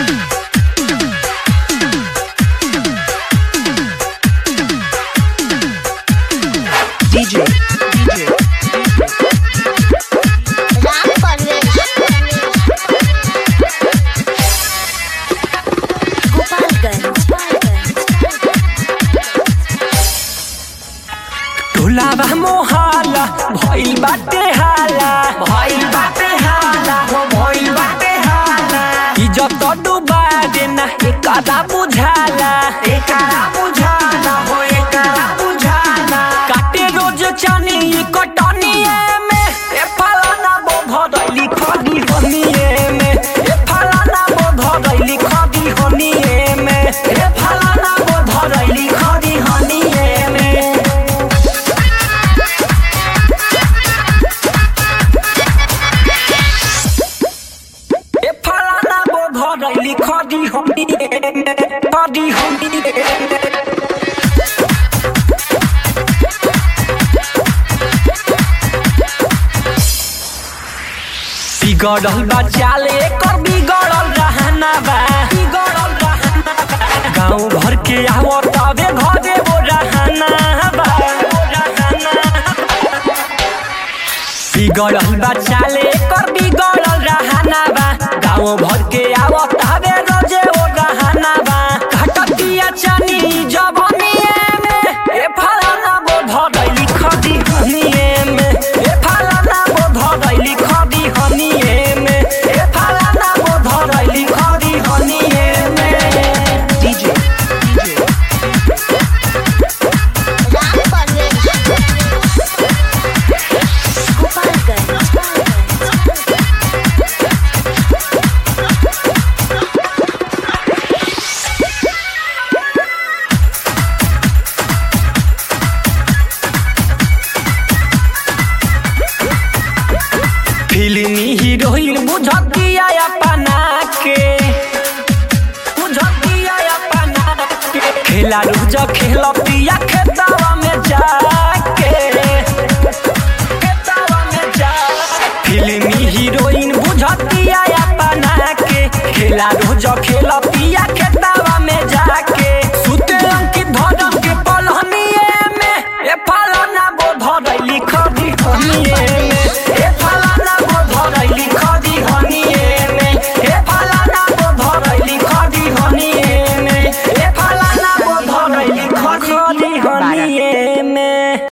DJ, DJ, Ram Parvesh टोलावा मोहाला भइल बाटे हाला भइल बाटे हाला हो भइल बाटे हाला इज्जत डुबा देना एकरा बुझाला एकरा बुझाला हो एकरा बुझाला काटे रोज चानी कटनिए में ए फलाना बो भरैली खदी हनिए में ए फलाना बो भरैली खदी हनिए में ए फलाना बो भरैली खदी हनिए में ए फलाना बो भरैली खदी हनिए में खदी हनिए में बिगड़ल बा चाले कर बिगड़ल रहना बा बिगड़ल रहना बा गांव भर के आवत तबे घरे वो रहना बा वो रहना बा। बिगड़ल बा चाले कर बिगड़ल रहना बा गांव भर के आवत तबे रोजे वो रहना बा घटतिया चनी जबनिए में ए फलाना बो भरैली खदी हनिए में ए फलाना बो भरैली खदी हनिए में ए फलाना बो भरैली खदी हनिए में DJ, DJ, राम परवेश फिल्मी हीरोइन बुझतिया अपना के बुझतिया अपना के खेला रुज खेलतिया खेतवा में जाके खेतवा में जा फिल्मी हीरोइन बुझतिया अपना के खेला रुज खेलतिया खेतवा में जाके सुते अंकित धरम के पलहनिए में ए फलाना बो धरैली खदी हनिए